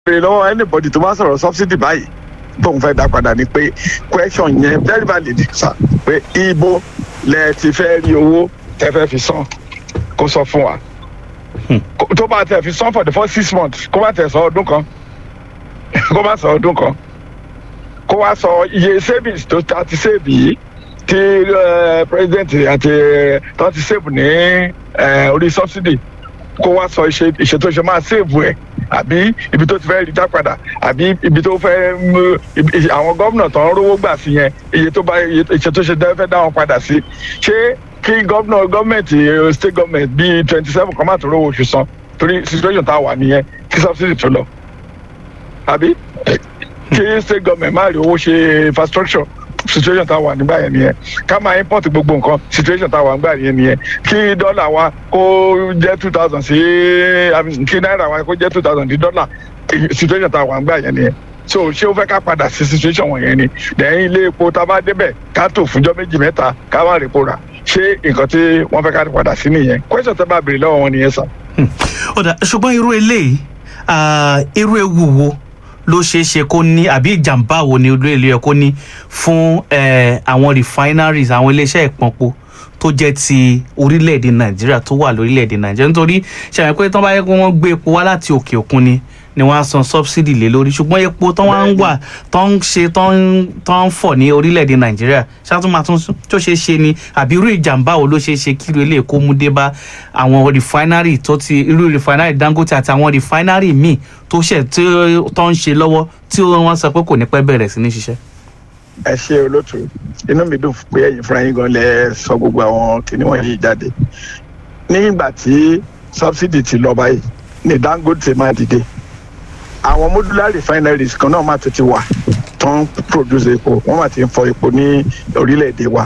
béèrè lọ́wọ́ anybody tó bá sọ̀rọ̀ subsidy báyìí tóun fẹ́ dá padà ni pé question yẹn very valid sir pé ibo lẹ ti fẹ́ rí owó tẹ fẹ́ fi san kó sọ fún wa Kó- tó bá tẹ fi san for the first six months kó bá tẹ sọ ọdún kan kó bá sọ ọdún kan kó wá sọ iye savings tó ta ti save yìí tí eh, president àti tó ti save ní eh, orí subsidy kó wá sọ ìṣe ìṣe tó ṣe máa save ẹ̀ àbí ibi tó ti fẹ́ rí dá padà àbí ibi tó fẹ́ mú ibi- ibi- àwọn gómìnà tó ń rówó gbà sí yẹn iye tó bá iye ìṣe tó ṣe dá- fẹ́ dá wọn padà sí ṣé kí gómìnà gọ́ọ̀mẹ̀ntì eh, state government bíi twenty seven kan má tó rówó oṣù san torí situation tá a wà nìyẹn kí subsidy tó lọ àbí kí state government má rí owó ṣe infrastructure situation tá a wà nígbà yẹn nìyẹn ká máa import gbogbo nǹkan situation tá a wà nígbà yẹn nìyẹn kí dọ́là wa kó jẹ́ two thousand sí I mean, kí náírà wa kó jẹ́ two thousand sí dọ́là èyí- situation tá a wà nígbà yẹn nìyẹn so ṣé o fẹ́ ká padà sí situation wọ̀nyẹn ni lẹ́yìn ilé epo tá a bá débẹ̀ ká tó fúnjọ́ méjì mẹ́ta ká má rí epo rà ṣé nǹkan tí wọ́n fẹ́ ká padà sí nìyẹn question tẹ́ bá béèrè lọ́wọ́ wọn nìyẹn sàn. ọ̀dà ṣùgbọ́n irú eléyìí ah, irú ewu wo ló ṣeé ṣe kó ní àbí ìjàmbá wo ni irú eléyìí kó ní fún eh, àwọn refineries àwọn iléeṣẹ́ ìpọnpo tó jẹ́ ti orílẹ̀-èdè nàìjíríà tó wà lórílẹ̀-èdè nàìjíríà nítorí ṣàyẹn pé tán bá yẹ kó wọ́n gbé epo wá láti òkè òkun ni ni wọ́n á san subsidy lé lórí ṣùgbọ́n epo tán wá ń wà tán ń ṣe tán ń- tán ń fọ̀ ní orílẹ̀-èdè nàìjíríà ṣáàtúmọ̀ tó ṣeé ṣe ni àbí irú ìjàmbá wo ló ṣeé ṣe kí irú eléyìí kó mú dé bá àwọn refinery tó ti irú refinery dangote àti àwọn refinery míì tó ṣẹ̀ tí tó ń ṣe lọ́wọ́ tí wọ́n sọ pé kò ní pẹ́ bẹ̀rẹ̀ sí ní ṣiṣẹ́. ẹ ṣe olóòtú inú mi dùn pé ẹ̀yin fúnra yín gan lẹ sọ gbogbo àwọn kìnìún wọ̀nyí jáde nígbà tí subsidy ti lọ báyìí ní dangote máa dìde àwọn modular refineries kan náà máa tún ti wà tó ń produce epo wọ́n máa ti ń fọ epo ní orílẹ̀-èdè wa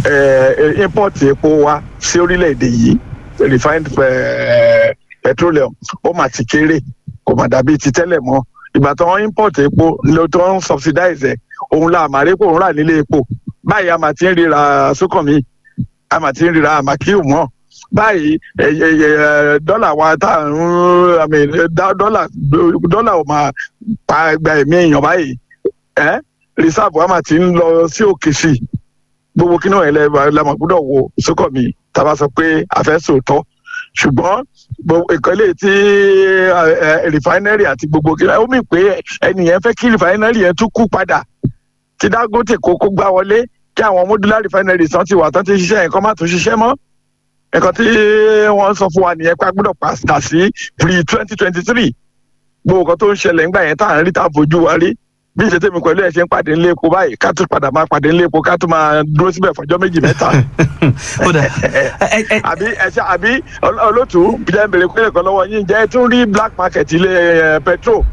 Eh, import epo wa sí orílẹ̀-èdè yìí refined eh, petroleum ó máa ti kéré kò mà dàbí ti tẹ́lẹ̀ mọ́ ìgbà tó ń import epo ló tó ń subsidize ẹ̀ òun la àmàrí pò ń rà nílé epo báyìí a máa ti ń ríra sókànmí a máa ti ń ríra àmàkíù mọ́ báyìí ẹ, ẹ, ẹ, dọ́là wa tá à ń I mean, dá- dọ́là dọ́là ò máa pa gba ẹ̀mí èèyàn báyìí ẹ́ reserve wa máa ti ń lọ sí òkè sí i gbogbo kí náà ẹlẹ́ la máa gbọ́dọ̀ wo sókànmí tá a bá sọ pé a fẹ́ sòótọ́ ṣùgbọ́n gbogbo ìkọ́lé tí ẹ, ẹ, refinery àti gbogbo kí ó mì pé ẹnìyẹn fẹ́ kí refinery yẹn tún kú padà tí dangote kókó gbá wọlé kí àwọn modular refineries tán ti wà tán ti ṣiṣẹ́ yẹn kán má tún ṣiṣẹ́ mọ́ nǹkan tí wọ́n sọ fún wa nìyẹn pé a gbọ́dọ̀ pàṣẹ sí pre twenty twenty three gbogbo nǹkan tó ń ṣẹlẹ̀ ńgbà yẹn tá à ń rí tá a fojú wa rí bí ìṣe tèmi pẹ̀lú ẹ̀ ṣe ń pàdé ńlé epo báyìí ká tún padà máa pàdé ńlé epo ká tún máa dúró síbẹ̀ fọjọ́ méjì mẹ́ta ó dà ẹ- ẹ- àbí ẹṣẹ àbí ol- olótú jẹ́ ń bèrè pé ẹ̀kọ́ lọ́wọ́ yín jẹ́ ẹ tún rí black market ilé ẹ, petrol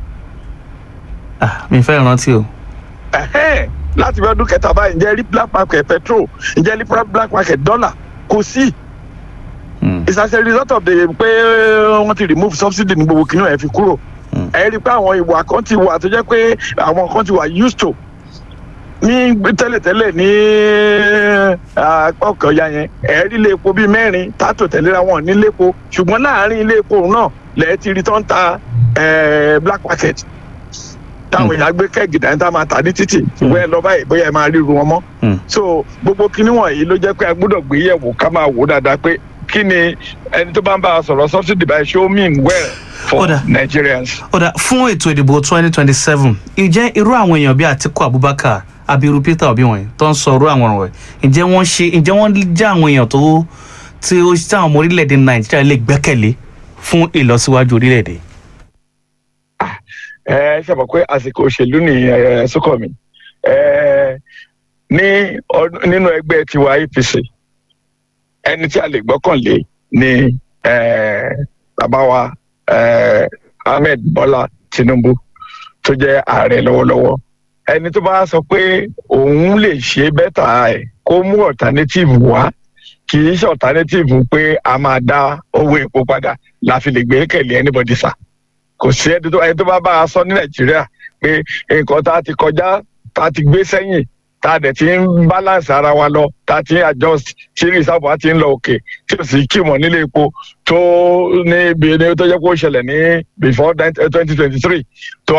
ah, mi fẹ́ rántí o. Ẹ̀hẹ́n, láti fi ọdún kẹta báyìí ǹjẹ́ rí black market petrol ǹjẹ́ rí black market dollar kò sí Hmm. it's as a result of the pé wọ́n ti remove subsidy ní gbogbo kìnìún ẹ̀ fi kúrò Hmm. ẹ rí i pé àwọn ìwà kan ti wà tó jẹ́ pé àwọn kan ti wà used to ní tẹ́lẹ̀tẹ́lẹ̀ ní ọkọ̀ ọ̀ya yẹn ẹ rí ilé epo bíi mẹ́rin tátò tẹ̀léra wọn nílé epo ṣùgbọ́n láàárín ilé epo náà lẹ́ẹ̀ ti rí tó ń ta eh, black market táwọn èèyàn gbé kẹ́gì dání tá a máa tà ní títì ìwé ẹ lọ báyìí bóyá ẹ máa ríru wọn mọ́ Hmm. so gbogbo kinní wọ̀nyí ló jẹ́ pé a gbọ́dọ̀ gbé yẹ̀wò ká máa wò dáadáa pé kí ni ẹni tó bá ń bá a sọ̀rọ̀ subsidy by show mean well for Kódà. Nigerians. ọ̀dà fún ètò ìdìbò twenty twenty seven ìjẹ́ irú àwọn èèyàn bíi àtiku abubakar abiru peter obi wọ̀nyí tó ń sọ irú àwọn ọ̀rọ̀ ẹ̀ ǹjẹ́ wọ́n ṣe ǹjẹ́ wọ́n jẹ́ àwọn èèyàn tó tí ó tí àwọn ọmọ orílẹ̀-èdè nàìjíríà lè gbẹ́kẹ̀lé fún ìlọsíwájú orílẹ̀-èdè. ẹ ṣe mọ̀ pé àsìkò òṣèlú ní ẹ sókọ̀ mi ẹ ní ọdún- nínú ẹgbẹ́ tiwa APC ẹni tí a lè gbọ́kànlé ni ẹ bàbá wa ẹ Ahmed Bọ́lá Tinubu tó jẹ́ ààrẹ lọ́wọ́lọ́wọ́ ẹni tó bá sọ pé òun lè ṣe bẹ́tà ẹ̀ kó mú alternative wá kì í ṣe alternative pé a máa dá owó epo padà la fi lè gbé kẹ̀lé anybody sá kò sí ẹni tó ẹni tó bá bá a sọ ní nàìjíríà pé nǹkan tá a ti kọjá tá a ti gbé sẹ́yìn tá a dẹ̀ ti ń balance ara wa lọ tá a ti ń adjust tí reserve wa ti ń lọ òkè tí o sì kí mọ̀ nílé epo tó ní ibi ní tó jẹ́ kó ṣẹlẹ̀ ní before twenty twenty three tó